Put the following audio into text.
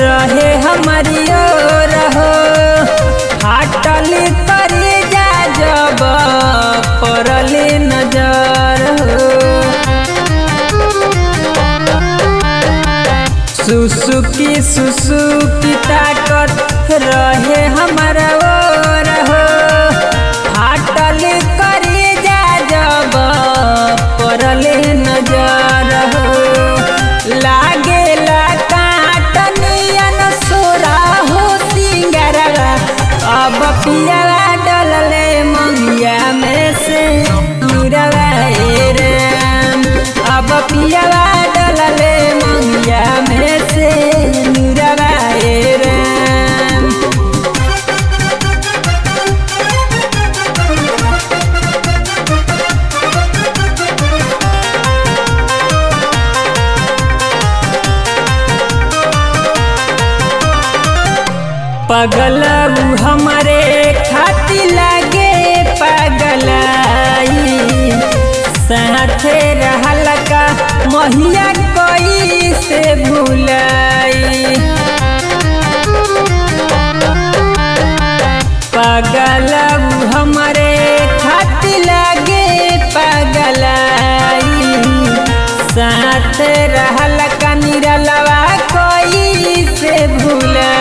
रहे हमारी ओर हो फाटल करी जा जब पड़ले नजर हो सुसुकी सुसुकी ताकत रहे हमारा ओर हो फाटल करी जा जब पड़ले नजर हो लागेला काटनियन सोरा हो सिंगरवा अब पियावा डलले मंगिया में से नीरवा ए राम अब पियावा डलले मंगिया में से नीरवा ए राम पगल उ हमरे खाती लागे पगलाई साथे रहल का महिया कोई से भूलाई पगल उ हमरे खाती लागे पगलाई साथ रहल का निरलवा कोई से भूलाई